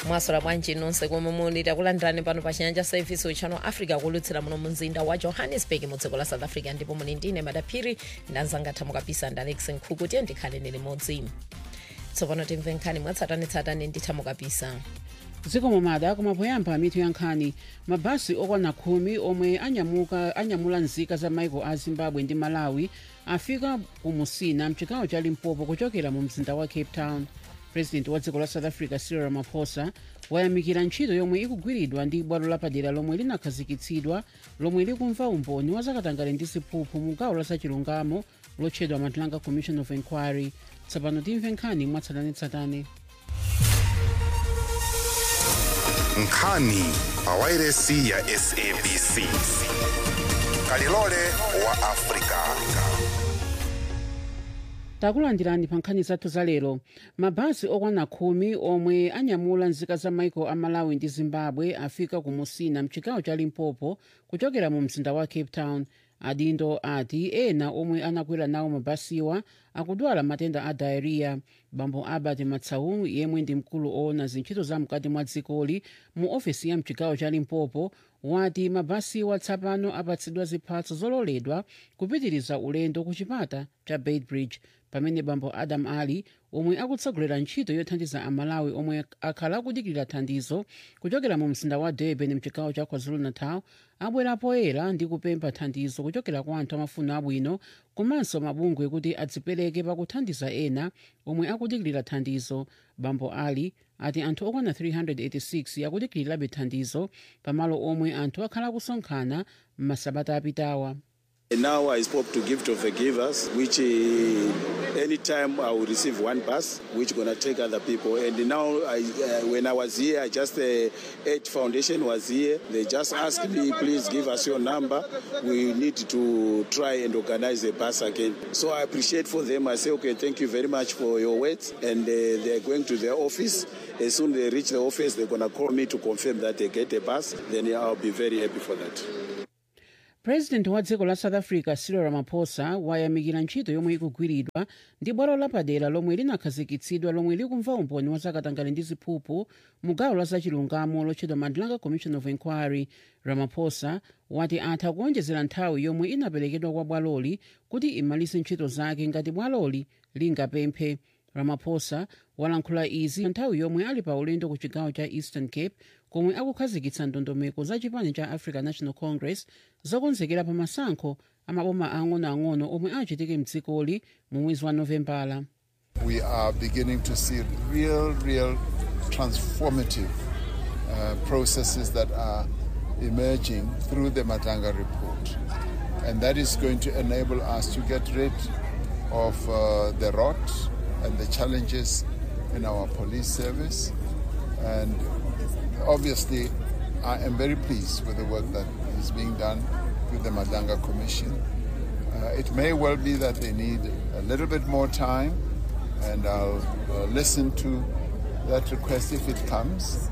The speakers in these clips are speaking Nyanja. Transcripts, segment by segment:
mwaswera bwanji nonse komwe muli takulandirani pano pa chinyanja service uchano africa kulutsira muno mumzinda wa johannesburg mu dziko la south africa ndipo muli ndine madaphiri ndanzangatha mukapisa ndi alex nkhuku tiye ndikhale ni limodzi tsopano timve nkhani mwatsatanetsatane nditha mukapisa zikomo mada kumapoyamba mitu ya nkhani mabasi okwana khumi omwe anyamuka anyamula nzika za maiko a zimbabwe ndi malawi afika ku musina mchigawo cha limpopo kuchokera mu mzinda wa cape town president wa dziko la south africa cyril ramaphosa wayamikira ntchito yomwe ikugwiridwa ndi bwalo lapadera lomwe linakhazikitsidwa lomwe likumva umboni wa zakatangale ndi ziphuphu mu gawo la zachilungamo lotchedwa matlanga commission of inquiry tsopano timve nkhani mwatsatanetsatane nkhani pawairesi ya sabc kalilole wa afrika takulandirani pa nkhani zathu za lero mabasi okwana khumi omwe anyamula nzika za maiko a malawi ndi zimbabwe afika ku musina mchigawo cha limpopo kuchokera mu mzinda wa cape town adindo ati ena omwe anakwera nawo mabasiwa akudwala matenda a diarrhea bambo albert matsau yemwe ndi mkulu owona zintchito za mkati mwa dzikoli mu ofesi ya mchigawo cha limpopo wati mabasiwa tsapano apatsidwa ziphatso zololedwa kupitiriza ulendo ku chipata cha beitbridge pamene bambo adam ali omwe akutsogolera ntchito yothandiza amalawi omwe akhala akudikirira thandizo kuchokera mu mzinda wa durban mchigawo cha kwazulu-natal abwera poyera ndi kupempha thandizo kuchokera kwa anthu amafuno abwino komanso mabungwe kuti adzipereke pakuthandiza ena omwe akudikirira thandizo bambo ali ati anthu okwana 386 akudikirirabe thandizo pamalo omwe anthu akhala akusonkhana m'masabata apitawa And Now I spoke to Gift of the Givers, which uh, anytime I will receive one bus, which gonna take other people. And now, I, uh, when I was here, I just uh, Edge Foundation was here. They just asked me, please give us your number. We need to try and organize a bus again. So I appreciate for them. I say, okay, thank you very much for your words. And uh, they're going to their office. As soon as they reach the office, they're gonna call me to confirm that they get a bus. Then I'll be very happy for that. president wa dziko la south africa cyril ramaphosa wayamikira ntchito yomwe ikugwiridwa ndi bwalo lapadera lomwe linakhazikitsidwa lomwe likumva umboni wa zakatangale ndi ziphuphu mu gawo la zachilungamo lotchedwa matlanga commission of inquiry ramaphosa wati atha kuonjezera nthawi yomwe inaperekedwa kwa bwaloli kuti imalise ntchito zake ngati bwaloli lingapemphe ramaphosa walankhula izi nthawi yomwe ali pa ulendo ku chigawo cha eastern cape komwe akukhazikitsa ndondomeko za chipani cha african national congress zokonzekera pa masankho amaboma ang'onoang'ono omwe achitike mdzikoli mu mwezi wa novembala we are beginning to see real, real transformative uh, processes that are emerging through the Matanga report. And that is going to enable us to get rid of uh, the rot and the challenges in our police service. And obviously, I am very pleased with the work that is being done with the Madanga Commission. Uh, it may well be that they need a little bit more time, and I'll uh, listen to that request if it comes.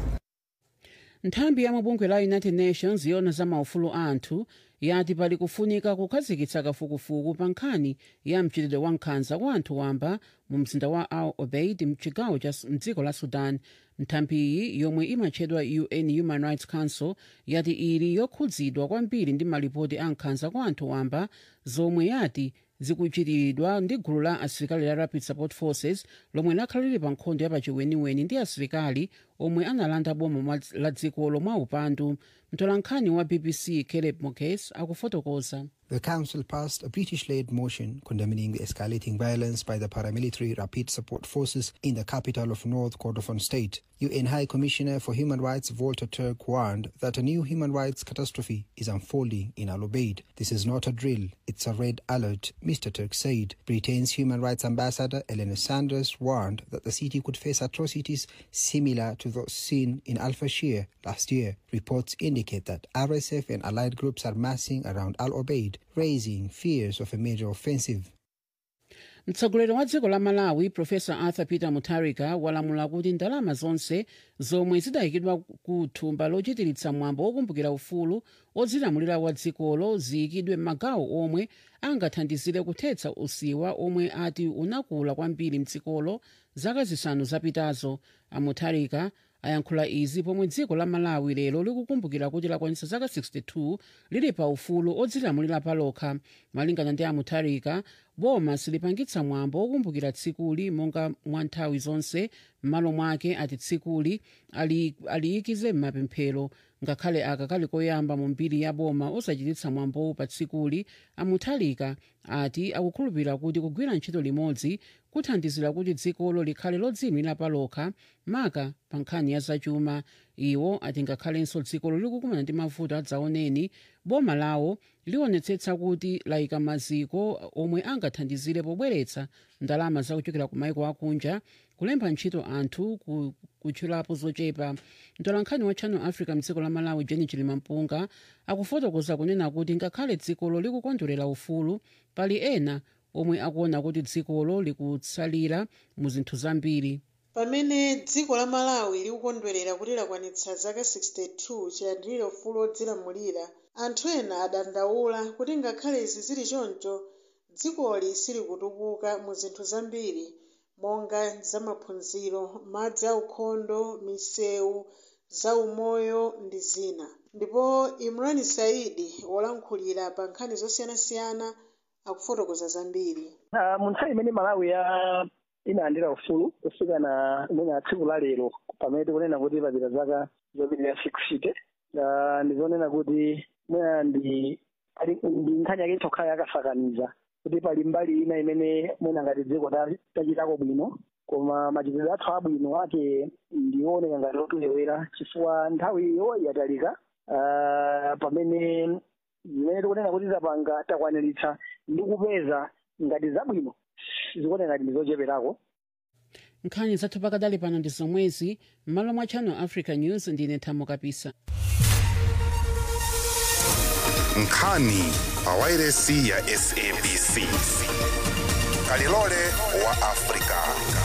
nthambi ya mabungwe la united nations yona za maufulu a anthu yati pali kufunika kukhazikitsa kafukufuku pa nkhani ya mchitidwe wa nkhanza kwa anthu wamba mu mzinda wa al obeid mchigawo cha mdziko la sudan nthambiyi yomwe imatchedwa un human rights council yati ili yokhudzidwa kwambiri ndi malipoti a nkhanza kwa anthu wamba zomwe yati zikuchitiridwa ndi gulu la asilikali la rapid support forces lomwe lakhala lili pa nkhondo ya pachiweniweni ndi asilikali omwe analanda boma la dzikolo mwa upandu mtolankhani wa bbc caleb mokes akufotokoza The Council passed a British led motion condemning the escalating violence by the paramilitary Rapid Support Forces in the capital of North Kordofan State. UN High Commissioner for Human Rights Volker Turk warned that a new human rights catastrophe is unfolding in Al Obeid. This is not a drill, it's a red alert, Mr. Turk said. Britain's Human Rights Ambassador Eleanor Sanders warned that the city could face atrocities similar to those seen in Al Fashir last year. Reports indicate that RSF and allied groups are massing around Al Obeid, raising fears of a major offensive. mtsogoleri wa dziko la malawi profesa arthur peter mutharika walamula kuti ndalama zonse zomwe zidayikidwa ku thumba lochitiritsa mwambo wokumbukira ufulu odzilamulira wa dzikolo ziyikidwe m'magawo omwe angathandizire kuthetsa usiwa omwe ati unakula kwambiri mdzikolo zaka zisanu zapitazo amutharika ayankhula izi pomwe dziko la malawi lero likukumbukira kuti lakwanitsa zaka 62 lili pa ufulu odzilamulira palokha malingana ndi amutharika boma silipangitsa mwambo wokumbukira tsikuli monga mwa nthawi zonse m'malo mwake ati tsikuli ali- aliyikize m'mapemphero ngakhale aka kali koyamba mu mbiri ya boma osachititsa mwambowu pa tsikuli amuthalika ati akukhulupirira kuti kugwira ntchito limodzi kuthandizira kuti dzikolo likhale lodziyimira palokha maka pa nkhani ya zachuma iwo ati ngakhalenso dzikolo likukumana ndi mavuto adzaoneni boma lawo liwonetsetsa kuti layika maziko omwe angathandizire pobweretsa ndalama zakuchokera ku maiko akunja kulemba ntchito anthu ku- kutchulapo zochepa mtolankhani wa channel africa mdziko la malawi jeni chilimampunga akufotokoza kunena kuti ngakhale dzikolo likukondwerera ufulu pali ena omwe akuona kuti dzikolo likutsalira mu zinthu zambiri pamene dziko la malawi likukondwerera kuti lakwanitsa zaka 62 chilandire ufulu odzilamulira anthu ena adandaula kuti ngakhale izi zili choncho dzikoli silikutukuka mu zinthu zambiri monga zamaphunziro madzi aukhondo misewu zaumoyo ndi zina ndipo imran saidi wolankhulira pa nkhani zosiyanasiyana akufotokoza zambiri Ah, mu nthawi imene malawi ya inalandira ufulu kufika na imene tsiku la lero pamene tikunena kuti papita zaka zopitirira 60 Ah, ndizonena kuti mwina ndi ali- ndi nkhani yake itokha yakasakaniza kuti pali mbali ina imene mwina ngati dziko ta- tachitako bwino koma machitidwe athu abwino ake ndioneka ngati otulewera chifukwa nthawiyo yatalika Ah, pamene zimene tikunena kuti tapanga takwaniritsa ndi kupeza ngati zabwino zikuoneka ngati ndi zocheperako nkhani zathu pakadali pano ndi zomwezi m'malo mwa channel africa news ndine thamo kapisa nkhani pa wairesi ya sabc kalilole wa afrika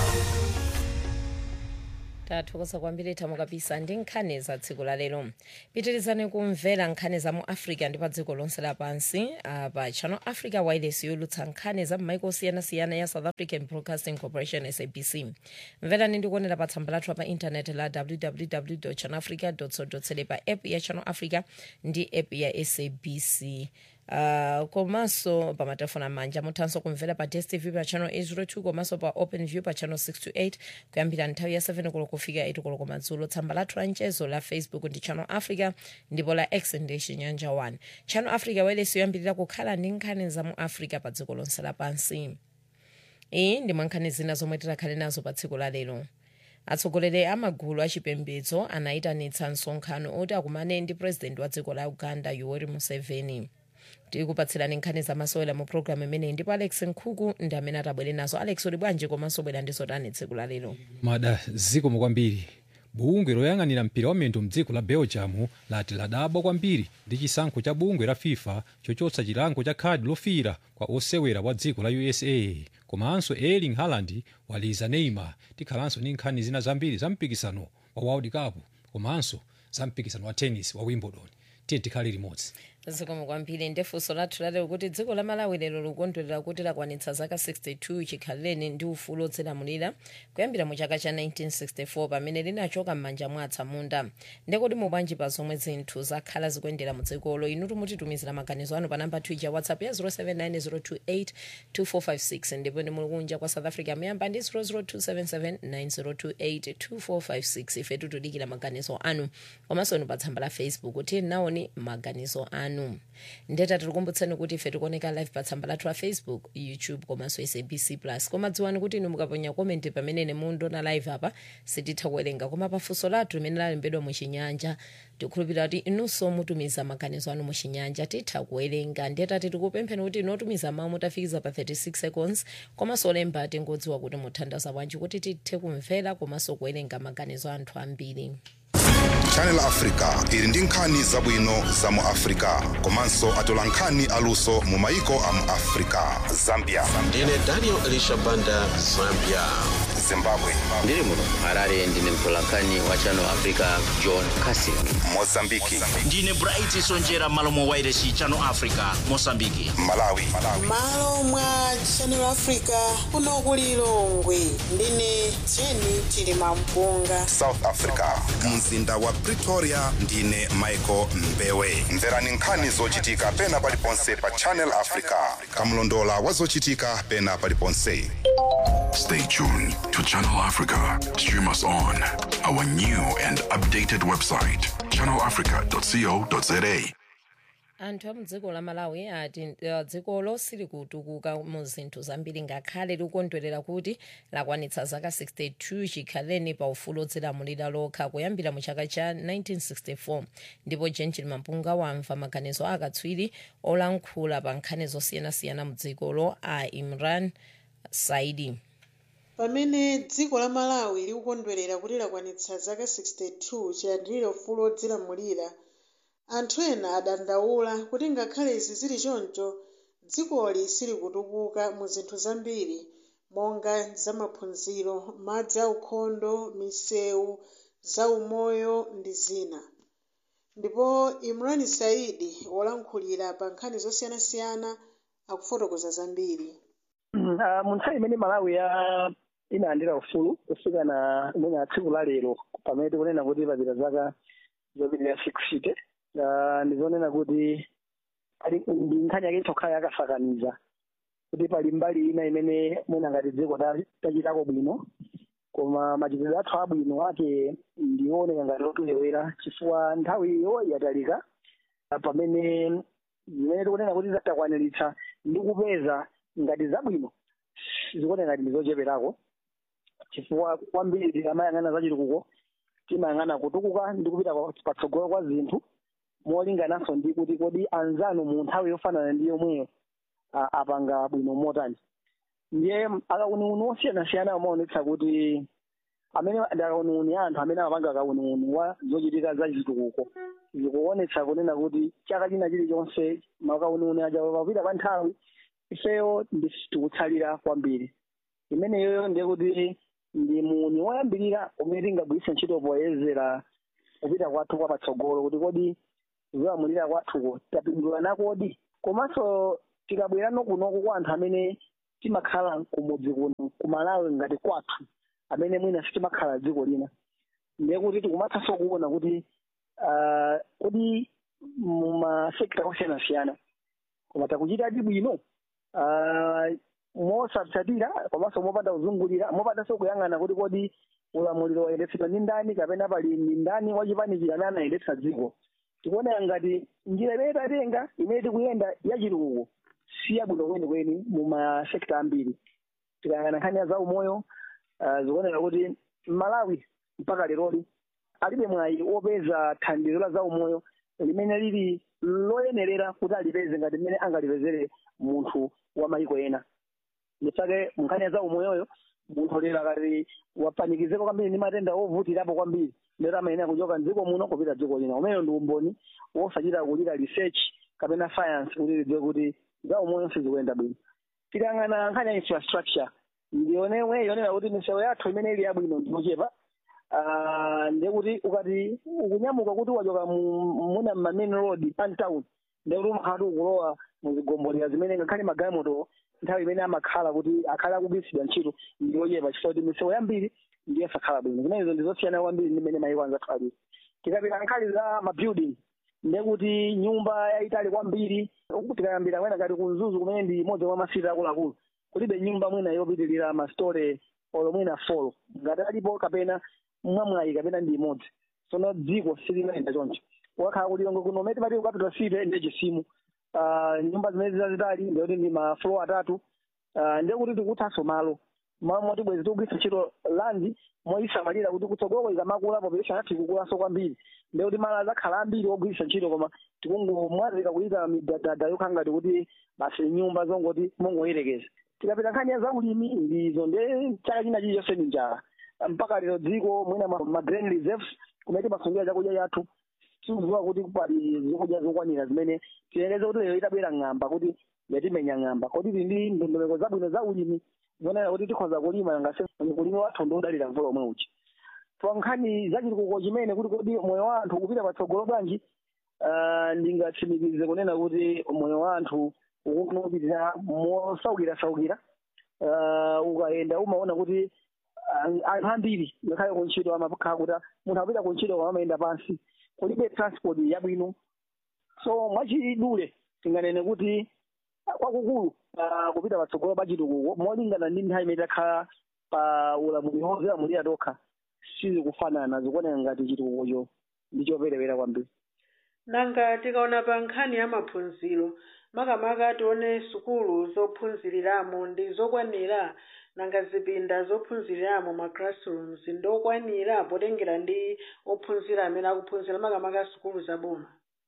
tathokoza kwambiri thamo kapisa ndi nkhani za tsiku la lero pitirizani kumvera nkhani za mu africa ndi pa dziko lonse lapansi uh, pa channel africa wireless yolutsa nkhani za m'maiko osiyanasiyana ya south african broadcasting corporation sabc mverani ndi kuonera pa tsamba lathu pa intaneti la www channel africa co za pa app ya channel africa ndi app ya sabc Uh, komanso pa matelefoni amanja muthanso kumvera pa dstv pa channel 802 komanso pa open view pa channel 628 kuyambira nthawi ya 7 koloko kufika 8 koloko madzulo tsamba lathu la mchezo la facebook ndi channel africa ndipo la x ndi chinyanja 1 channel africa wireless yoyambirira kukhala ndi nkhani za mu africa pa dziko lonse lapansi iyi ndi mwankhani zina zomwe tikhale nazo pa tsiku la lero atsogoleri a magulu achipembedzo anayitanitsa msonkhano oti akumane ndi president wa dziko la uganda yoweri museveni tikupatsirani nkhani zamasewera mu programu imeneyi ndipo alex nkhuku ndi amene atabwere nazo alex uli bwanji komanso bwera ndi zotani tsiku la lero mada zikomo kwambiri bungwe loyang'anira mpira wa miyendo mdziko la belgium lati ladabwa kwambiri ndi chisankho cha bungwe la fifa chochotsa chilango cha khadi lofira kwa osewera wa dziko la usa komanso erling haaland waliza neymar tikhalanso ndi nkhani zina zambiri za mpikisano wa world cup komanso za mpikisano wa tennis wa wimbledon tiye tikhale limodzi zikomo kwambiri ndefunso lathu lalero kuti dziko la malawi lero likukondwerera kuti lakwanitsa zaka 62 chikhalireni ndi ufulu odzilamulira kuyambira mu chaka cha 1964 pamene linachoka m'manja mwa atsamunda ndekuti mubwanji pa zomwe zinthu zakhala zikuyendera mu dzikolo inu timutitumizira maganizo anu pa namba twitter whatsapp ya 0790282456 ndipo ndi muli kunja kwa south africa muyamba ndi 0027790282456 ife tikudikira maganizo anu komanso inu pa tsamba la facebook kuti naoni maganizo anu ndeta tikukumbutsani kuti ife tikuoneka live pa tsamba lathu la facebook youtube komanso sabc plus koma dziwani kuti inu mukaponya komenti pamene mundiona live apa sititha kuwerenga koma pafunso lathu limene lalembedwa muchinyanja tikukhulupirira kuti inunso mutumiza maganizo anu muchinyanja titha kuwerenga ndeta tikupempheni kuti inotumiza mawu mutafikiza pa 36 seconds komanso olemba tingodziwa kuti muthandaza bwanji kuti tithe kumvera komanso kuwerenga maganizo anthu ambiri channel africa ili ndi nkhani zabwino za mu africa komanso atola nkhani aluso mu maiko a mu africa zambia ndine daniel elisha banda zambia zimbabwe ndiri muno harare ndine mtolankhani wa channel africa john casin mozambiki ndine bright sonjera malo mwa wairesi channel africa mosambiki malawi malo mwa channel africa kuno ku lilongwe ndine jeni chilima mpunga south africa mzinda wa pretoria ndine michael mbewe mverani nkhani zochitika pena paliponse pa channel africa kamlondola wa zochitika pena paliponse Stay tuned to Channel Africa. Stream us on our new and updated website, channelafrica.co.za. anthu a mdziko la malawi ati uh, dzikolo silikutukuka mu zinthu zambiri ngakhale likukondwerera kuti lakwanitsa zaka 62 chikhaleni pa ufulu odzilamulira lokha kuyambira mu chaka cha 1964 ndipo jenjil mampunga wamva maganizo akatswiri olankhula pa nkhani zosiyanasiyana mu dzikolo a imran saidi pamene dziko la malawi likukondwerera kuti lakwanitsa zaka 62 chiyandikire ufulu odzilamulira anthu ena adandaula kuti ngakhale izi zili choncho dzikoli silikutukuka mu zinthu zambiri monga zamaphunziro madzi aukhondo misewu zaumoyo ndi zina ndipo imran saidi wolankhulira pa nkhani zosiyanasiyana akufotokoza zambiri Uh, mu nthawi imene malawi ya inalandira ufulu kufika na mwina tsiku la lero pamene tikunena kuti papita zaka zopitirira six uh, ndizonena kuti ali ndi nkhani yake itokhala yakasakaniza kuti pali mbali ina imene mwina ngati dziko ta- tachitako bwino koma machitidwe athu abwino ake ndioneka ngati otulewera chifukwa nthawiyo yatalika uh, pamene zimene tikunena kuti takwaniritsa ndi kupeza ngati zabwino zikuoneka ngati ndizocheperako chifukwa kwambiri tikamayang'ana zachitukuko timayang'ana kutukuka ndi kupita kwa- patsogolo kwa zinthu molingananso ndi kuti kodi anzanu mu nthawi yofanana ndi yomweyo a- apanga bwino motani ndiye akauniuni osiyanasiyana amaonetsa kuti amene ndi akauniuni anthu amene amapanga akauniuni wa zochitika zachitukuko zikuonetsa kunena kuti chaka china chilichonse makauniuni aja papita pa nthawi ifeyo tikutsalira kwambiri imeneyo ndiye kuti ndi muni woyambirira umene tingagwiritse ntchito poyezera kupita kwathu kwa patsogolo kuti kodi zolamulira kwathuko tapindula nakodi komanso tikabwerano kunoku kwa anthu amene timakhala kumudzi kuno kumalawi ngati kwathu amene mwina sitimakhala dziko lina ndiye kuti tikumathanso kuona kuti ah, kodi mumasekta osiyanasiyana koma takuchitadi bwino Ah, mosatsatira komanso mopanda kuzungulira mopandanso kuyang'ana kuti kodi ulamuliro wayendetsedwa ndi ndani kapena pali ndi ndani wachipanikira amene anayendetsa dziko tikuonera ngati njira imene tatenga imene tikuyenda yachitukuko si yabwino kwenikweni mu masekta ambiri tikayang'ana nkhani ya zaumoyo ah, zikuonera kuti malawi mpaka leroli alibe mwayi wopeza thandizo la zaumoyo limene lili loyenerera kuti alipeze ngati mmene angalipezere munthu wa mayiko ena nditsake munkhani ya zaumoyoyo munthu lero akati wapanikizeko kwambiri ndi matenda ovutirapo kwambiri lero amayenera kuchoka mdziko muno kupita dziko lina umeneyo ndi umboni wosachita kulira research kapena science kuti lidziwe kuti zaumoyo sizikuyenda bwino tikang'ana nkhani ya infrastructure ndionewe yonera kuti misewu yathu imene ili yabwino ndiochepa Ah, ndiye kuti ukati ukunyamuka kuti wachoka mu- muna ma main road pantown ndiye kuti umakhala kuti ukulowa muzigombolera zimene ngakhale magalimoto nthawi imene amakhala kuti akhale akugwiritsidwa ntchito ndiyochepa chifukwa kuti misewu yambiri ndiye sakhala bwino zimenezo ndizosiyana kwambiri ndi mmene mayiko anzathu alili tikapita nkhani za mabuilding ndiye kuti nyumba yayitali kwambiri tikayambira mwina ngati kunzuzu kumene ndi imodzi mwa masiti akuluakulu kulibe nyumba mwina yopitirira mastore olo mwina folo ngati alipo kapena mwamwayi kapena ndi imodzi tsono dziko silimayenda choncho wakhala kuti lilongwe kuno umene timati ukapita site ndi chisimu Ah, nyumba zimene zazitali ndikuti ndi maflo atatu Ah, ndiye kuti tikuthanso malo malo moti bwezi tikugwiritsa ntchito landi moyisamalira kuti kutsogolo ikamakula population yathu ikukulanso kwambiri ndiye kuti malo azakhala ambiri ogwiritsa ntchito koma tikungomwazika kuyika midadada yokhala ngati kuti basi nyumba zongoti mongoyerekeza tikapita nkhani ya zaulimi ndizo ndiye chaka china chilichonse ndi njala mpaka lero dziko mwina ma ma grain reserves kumene timasungira chakudya chathu tikudziwa kuti pali zokudya zokwanira zimene tiyengeze kuti lero itabwera ng'amba kuti yatimenya ng'amba kodi tili ndi ndondomeko zabwino za ulimi zonena kuti tikhoza kulima ngase kulima wathu ndi udalira mvula omwe uchi pa nkhani za chitukuko chimene kuti kodi moyo wa anthu kupita patsogolo bwanji ah, ndingatsimikize kunena kuti moyo wa anthu ukupitirira mosaukira-saukira Ah, ukayenda umaona kuti ah, anthu ambiri ngakhale kuntchito amakhala kuti munthu akupita kuntchito koma amayenda pansi kulibe transport yabwino so mwachidule tinganene kuti kwakukulu ah, kupita patsogolo pa chitukuko molingana ndi nthawi imene takhala pa ulamuliro wozilamulira tokha sizikufanana zikuoneka ngati chitukukocho ndi choperewera kwambiri nanga tikaona pa nkhani ya maphunziro makamaka tione sukulu zophunziriramo ndi zokwanira nanga zipinda zophunziriramo ma classrooms ndokwanira potengera ndi ophunzira amene akuphunzira makamaka sukulu zaboma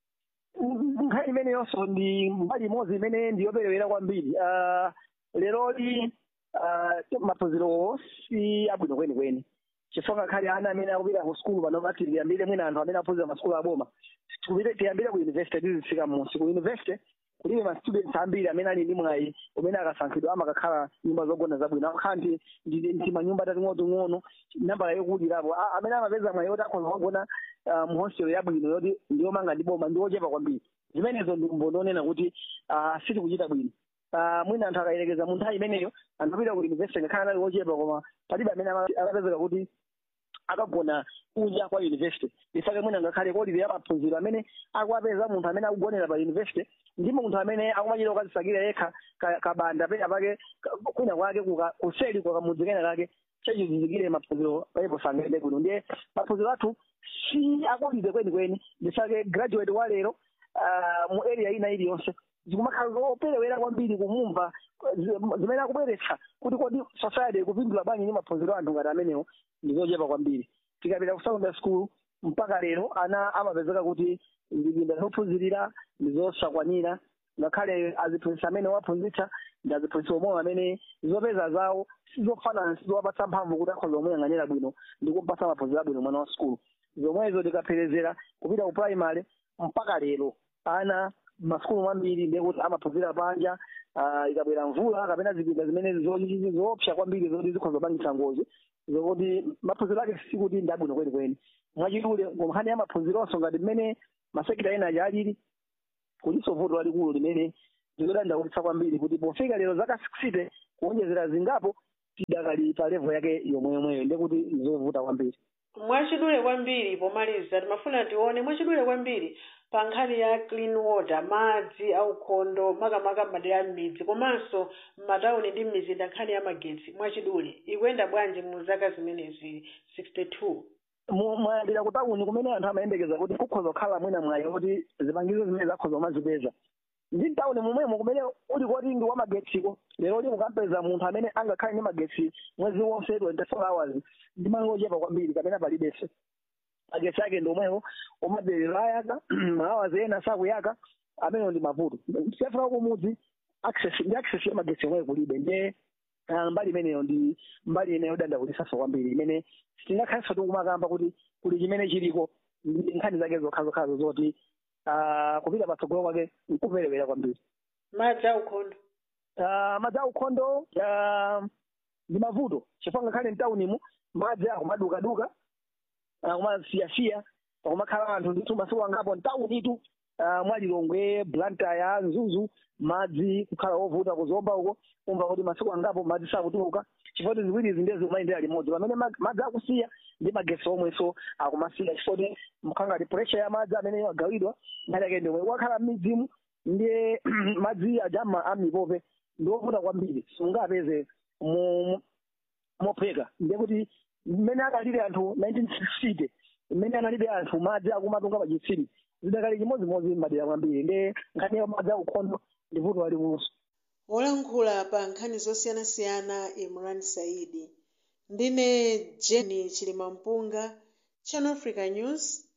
nkhani imene yonso ndi mbali imodzi imene ndiyoperewera kwambiri Ah, leroli ah, maphunzirowo si abwino kwenikweni chifukwa ngakhale ana amene akupita ku sukulu pano pati tiyambire mwina anthu amene aphunzira masukulu aboma Tikupite- tiyambire ku university tizifika m'munsi ku university kulibe ma students ambiri amene ali ndi mwayi umene akasankhidwa amakakhala nyumba zogona zabwino akakhala ndi ndi- ndi manyumba tating'onoting'ono nambala yokulirapo A- amene amapeza mwayi yoti akhoza kugona ah, mu hostel yabwino yoti ndiyomanga ndi boma ndi ochepa kwambiri zimenezo ndi mboni onena kuti ah, sitikuchita bwino Ah, mwina anthu akayelekeza mu nthawi imeneyo anthu apita ku university ngakhale anali ochepa koma palibe amene ama- amapezeka kuti akagona kunja kwa university ifake mwina ngakhale kolipira maphunziro amene akuwapeza munthu amene akugonera pa university ndi munthu amene akumachita kukazisakira yekha ka- kabanda pena pake ka- kwina kwake kuka- kuseli kwa kamudzi kena kake chachizizikire maphunziro paipo sangende kuno ndiye maphunziro athu si akulide kwenikweni ndisake graduate wa lero ah, mu area ina iliyonse zikumakhala zoperewera kwambiri kumumva zi- zimene akubweretsa kuti kodi society ikupindula bwanji ndi maphunziro a anthu ngati amenewo ndizochepa kwambiri tikapita ku secondary school mpaka lero ana amapezeka kuti zipinda zophunzirira ndizosakwanira ngakhale aziphunzitsa amene waphunzitsa ndi aziphunzitsa omwe amene zopeza zawo sizofanana sizowapatsa mphamvu kuti akhoza kumuyang'anira bwino ndi kumpatsa maphunziro abwino mwana wa sukulu zomwezo tikapherezera kupita ku primary mpaka lero ana masukulu mambiri ndiye kuti amaphunzira panja ah, ikabwera mvula kapena zipinda zimene zo- zoopsa kwambiri zoti zikhoza kupangitsa ngozi zokuti maphunziro ake sikuti ndi abwino kwenikweni mwachidule nkhani ya maphunzironso ngati mmene masekita ena aja alili kuliso vuto lalikulu limene likudandaulitsa kwambiri kuti pofika lero zaka 60 kuonjezera zingapo tidakali pa level yake yomweyomweyo ndiye kuti zovuta kwambiri mwachidule kwambiri pomaliza timafuna tione mwachidule kwambiri pa nkhani ya clean water madzi aukhondo makamaka m'madera m'midzi komanso m'matawuni ndi m'mizinda nkhani ya magetsi mwachidule ikuyenda bwanji mu zaka zimenezi 62 Mu- mwayambira ku tawuni kumene anthu amayembekeza kuti kukhoza kukhala mwina mwayi kuti zipangizo zimene zakhoza umazipeza ndi mtawuni momwemo kumene uli koti ndi wamagetsiko lero li mukampeza munthu amene angakhale ndi magetsi mwezi wonse 24 hours ndi malo ochepa kwambiri kapena palibenso magetsi ake ndi omwewo omaberero ayaka maawazi ena sakuyaka amenewo ndi mavuto siyafika kumudzi access ndi access ya magetsi omweyo kulibe ndiye ah, mbali imeneyo ndi mbali imeneyo dandakulisaso kwambiri imene sitingakhalenso tikumakamba kuti kuli chimene chiliko ndi nkhani zake zokhazokhazo zoti ah, kupita patsogolo kwake nkuperewera kwambiri madzi aukhondo Ah, madzi aukhondo ah, ndi mavuto chifukwa ngakhale mtaunimu madzi akumadukaduka akumasiyasiya pakumakhala anthu ndithu masiku angapo mtaunitu ah, mwalilongwe blantaya nzuzu madzi kukhala ovuta kuzomba uko umva kuti masiku angapo madzi sakutuluka chifukwa kuti ziwiri izi ndiye zimayendera limodzi pamene mag- madzi akusiya ndi magesi omwenso akumasiya chifukwa kuti mkhangati pressure ya madzi amene agawidwa nkhani yake ndi omwe wakhala m'midzimu ndiye madzi aja ama- amipope ndiovuta kwambiri sungapeze mu- mopheka ndiye kuti mmene akalire anthu 1960 mmene analibe anthu madzi akumatunga pachitsime zidakali chimodzimodzi m'madera kwambiri ndiye nkhani ya madzi aukhondo ndi vuto lalikuluso wolankhula pa nkhani zosiyanasiyana imran saidi ndine jeni chilimampunga channel africa news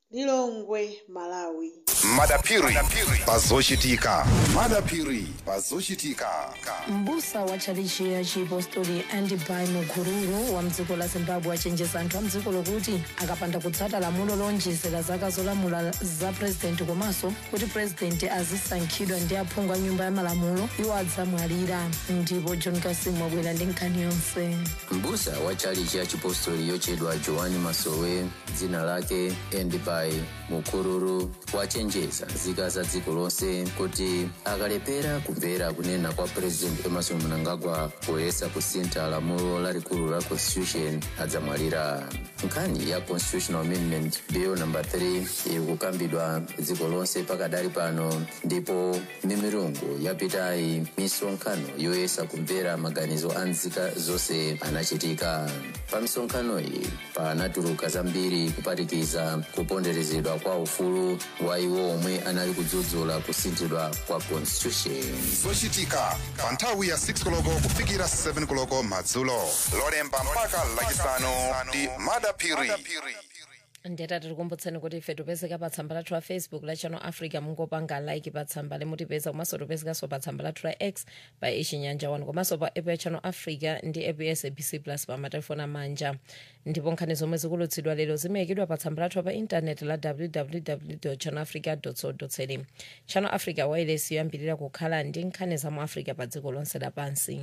lilongwe malawi madapiri pazochitika madapiri pazochitika mbusa wa tchalichi ya chipostori andibai mukururu wa mdziko la zimbabwe achenjeza anthu a mdziko lokuti akapanda kutsata lamulo lonjezera zaka zolamula za purezidenti komanso kuti purezidenti azisankhidwa ndi aphungu a nyumba ya malamulo iwo adzamwalira ndipo john kasimu wabwera ndi nkhani yonse mbusa wa tchalichi ya chipostori yochedwa joani masowe dzina lake endibai mukururu wachenjeza nzika za dziko lonse kuti akalepera kumvera kunena kwa president emerson mnangagwa poyesa kusintha lamulo lalikulu la constitution adzamwalira nkhani ya constitutional amendment bill number 3 iri kukambidwa dziko lonse pakadali pano ndipo mimirungu yapitayi misonkhano yoyesa kumvera maganizo a nzika zonse anachitika pa misonkhano iyi panatuluka zambiri kuphatikiza kuponderezedwa kwa ufulu wa iwo omwe anali kudzudzula kusinthidwa kwa constitution zochitika pa nthawi ya 6 koloko kufikira 7 koloko madzulo lolemba mpaka lachisanu ndi madapiri ndiyeta tikukumbutseni kuti ife tipezeka pa tsamba lathu la facebook la channel africa mungopanga like pa tsamba limutipeza komanso tipezekanso pa tsamba lathu la x pa ichinyanja 1 komanso pa app ya channel africa ndi app ya sabc plus pa matelefoni amanja ndipo nkhani zomwe zikulutsidwa lero zimayikidwa pa tsamba lathu pa intaneti la www channel africa co za channel africa wireless yoyambirira kukhala ndi nkhani za mu africa pa dziko lonse lapansi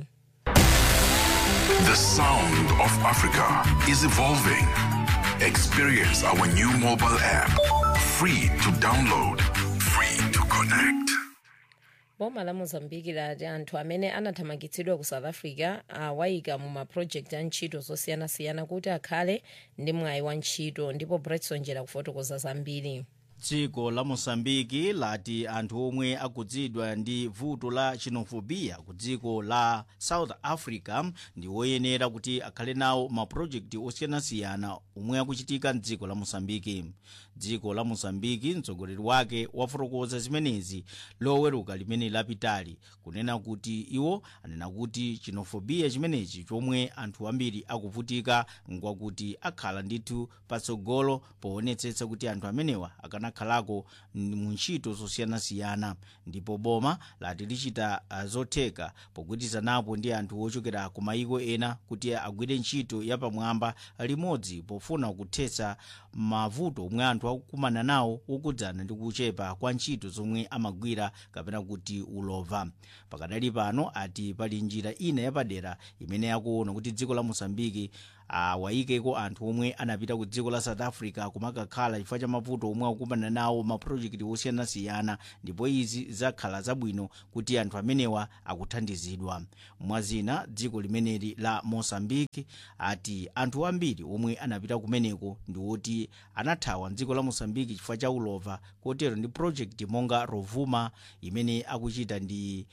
The sound of Africa is evolving. Experience our new mobile app. Free to download, free to connect. boma la mozambiki lati anthu amene anathamangitsidwa ku south africa awayika mu mapulojekiti a ntchito zosiyanasiyana kuti akhale ndi mwayi wa ntchito ndipo bretson jera kufotokoza zambiri dziko la mosambiki lati anthu omwe akhudzidwa ndi vuto la xenophobia ku dziko la south africa ndi woyenera kuti akhale nawo mapulojekiti osiyanasiyana omwe akuchitika mdziko la mosambiki dziko la mosambiki mtsogoleri wake wafotokoza zimenezi loweruka limene lapitali kunena kuti iwo anena kuti xenophobia chimenechi chomwe anthu ambiri akuvutika ngwakuti akhala ndithu patsogolo poonetsetsa kuti anthu amenewa akanakhalako mu ntchito zosiyanasiyana ndipo boma lati lichita uh, zotheka pogwirizanapo ndi anthu ochokera ku mayiko ena kuti agwire ntchito yapamwamba limodzi pofuna kuthetsa mavuto omwe anthu akukumana nawo wokudzana ndi kuchepa kwa ntchito zomwe amagwira kapena kuti ulova pakadali pano ati pali njira ina yapadera imene yakuona kuti dziko la mosambiki awayikeko anthu omwe anapita ku dziko la south africa kumakakhala chifukwa cha mavuto omwe akukumana nawo mapulojekiti osiyanasiyana ndipo izi zakhala zabwino kuti anthu amenewa akuthandizidwa mwazina dziko limeneli la mosambiki ati anthu ambiri omwe anapita kumeneko ndi oti anathawa mdziko la mosambiki chifukwa cha ulova kotero ndi project monga rovuma imene akuchita ndi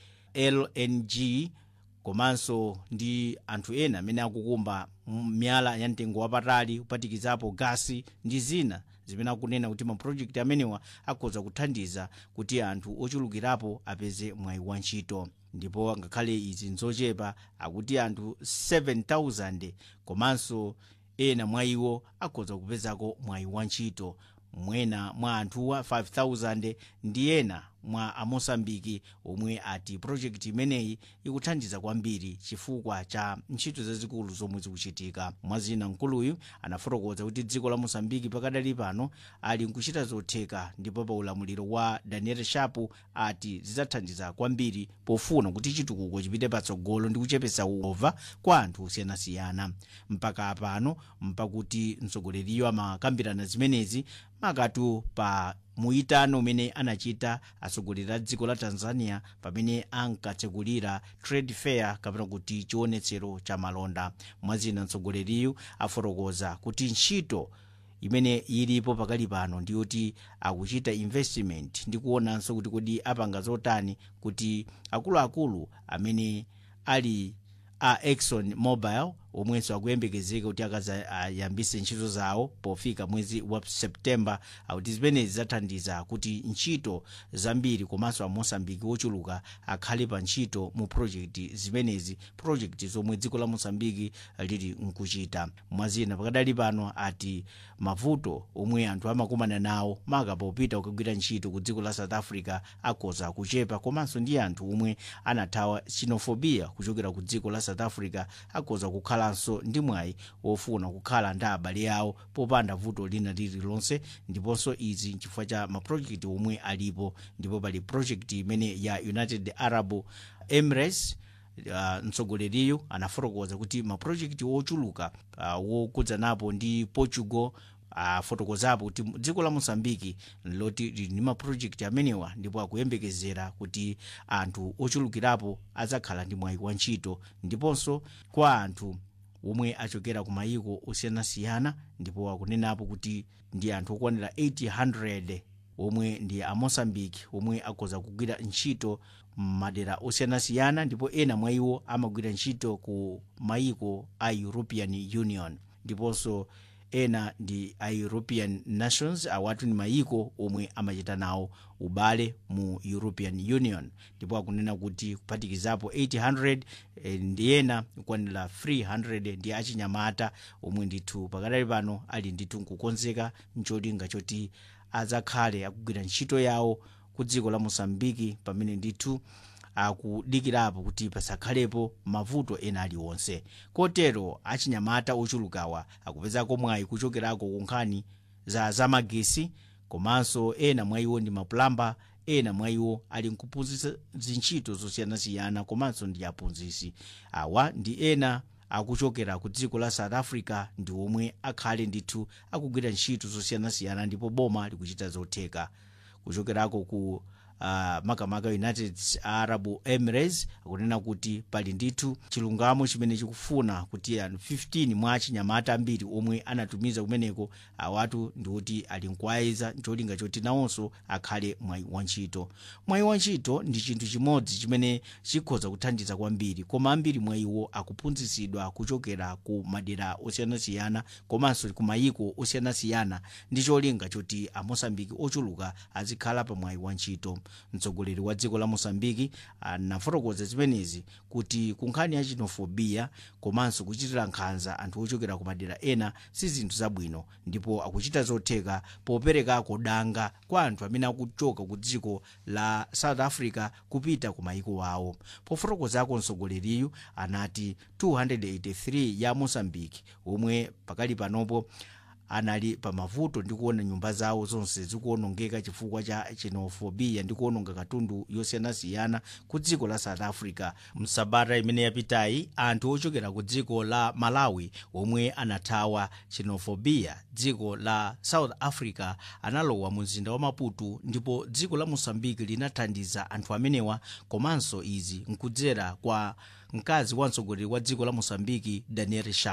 lng komanso ndi anthu ena amene akukumba miyala ya mtengo wapatali kuphatikizapo gasi ndi zina zimene akunena kuti mapulojekiti amenewa akhoza kuthandiza kuti anthu ochulukirapo apeze mwayi wa ntchito ndipo ngakhale izi nzochepa akuti anthu 7000 komanso ena mwa iwo akhoza kupezako mwayi wa ntchito mwena mwa anthuwa 5000 ndi ena mwa amosambiki omwe ati projekti imeneyi ikuthandiza kwambiri chifukwa cha ntchito zazikulu zomwe zikuchitika mwazina mkuluyu anafotokoza kuti dziko la mosambiki pakadali pano ali nkuchita zotheka ndipo pa ulamuliro wa daniel shapu ati zidzathandiza kwambiri pofuna kuti chitukuko chipite patsogolo ndi kuchepetsa ulova kwa anthu osiyanasiyana mpaka pano mpakuti mtsogoleriyo amakambirana zimenezi makatu pa muitano umene anachita atsogoleri a dziko la tanzania pamene ankatsekulira trade fair kapena kuti chionetsero cha malonda mwazina mtsogoleriyu afotokoza kuti ntchito imene ilipo pakali pano ndiyoti akuchita investment ndi kuonanso kuti kodi apanga zotani kuti akuluakulu amene ali a exxon mobile omwenso akuyembekezeka kuti akazayambise ntchito zawo pofika mwezi wa septemba akuti zimenezi zathandiza kuti ntchito zambiri komanso amosambiki ochuluka akhale pa ntchito mu projekti zimenezi projekti zomwe dziko la mosambiki lili nkuchita mwazina pakadali pano ati mavuto omwe anthu amakumana nawo maka popita kukagwira ntchito ku dziko la south africa akhoza kuchepa komanso ndi anthu omwe anathawa xenophobia kuchokera ku dziko la south africa akhoza kukhalanso ndi mwayi wofuna kukhala ndi abale awo popanda vuto lina lililonse ndiponso izi nchifukwa cha maprojekti omwe alipo ndipo pali projekti imene ya united arab emirates uh, mtsogoleriyu anafotokoza kuti maprojekti ochuluka uh, wokudzanapo ndi portugal afotokozapo kuti dziko la mosambiki loti lili ndi maprojekti amenewa ndipo akuyembekezera kuti anthu ochulukirapo adzakhala ndi mwayi wa ntchito ndiponso kwa anthu omwe achokera ku mayiko osiyanasiyana ndipo akunenapo kuti ndi anthu okwanira 800 omwe ndi amosambiki omwe akhoza kugwira ntchito madera osiyanasiyana ndipo ena mwa iwo amagwira ntchito ku mayiko a european union ndiponso ena ndi a european nations awatu ni mayiko omwe amachita nawo ubale mu european union ndipo akunena kuti kuphatikizapo 800 eh, ndi ena kukwanira 300 ndi achinyamata omwe ndithu pakadali pano ali ndithu nkukonzeka ncholinga choti adzakhale akugwira ntchito yawo ku dziko la mosambiki pamene ndithu akudikirapo kuti pasakhalepo mavuto ena aliwonse kotero achinyamata ochulukawa akupezako mwayi kuchokerako ku nkhani za zamagesi komanso ena mwa iwo ndi mapulamba ena mwa iwo ali nkuphunzitsa zintchito zosiyanasiyana komanso ndi aphunzitsi awa ndi ena akuchokera ku dziko la south africa ndi omwe akhale ndithu akugwira ntchito zosiyanasiyana ndipo boma likuchita zotheka kuchokerako ku uh, makamaka united arab emirates akunena kuti pali ndithu chilungamo chimene chikufuna kuti anthu 15 mwa achinyamata ambiri omwe anatumiza kumeneko awatu ndikuti ali nkuwayiza ncholinga choti nawonso akhale mwayi wantchito mwayi wantchito ndi chinthu chimodzi chimene chikhoza kuthandiza kwambiri koma ambiri mwa iwo akuphunzitsidwa kuchokera ku madera osiyanasiyana komanso ku mayiko osiyanasiyana ndi cholinga choti amosambiki ochuluka azikhala pa mwayi wantchito mtsogoleri wa dziko la mosambiki anafotokoza zimenezi kuti ku nkhani ya xenophobia komanso kuchitira nkhanza anthu ochokera ku madera ena si zinthu zabwino ndipo akuchita zotheka poperekako danga kwa anthu amene akuchoka ku dziko la south africa kupita ku mayiko awo pofotokozako mtsogoleriyu anati 283 ya mosambiki omwe pakali panopo anali pamavuto ndi kuona nyumba zawo zonse zikuonongeka chifukwa cha xenophobia ndi kuononga katundu yosiyanasiyana ku dziko la south africa msabata imene yapitayi anthu ochokera ku dziko la malawi omwe anathawa xenophobia dziko la south africa analowa mu mzinda wa maputo ndipo dziko la mosambiki linathandiza anthu amenewa komanso izi nkudzera kwa mkazi wa mtsogoleri wa dziko la mosambiki daniel sharp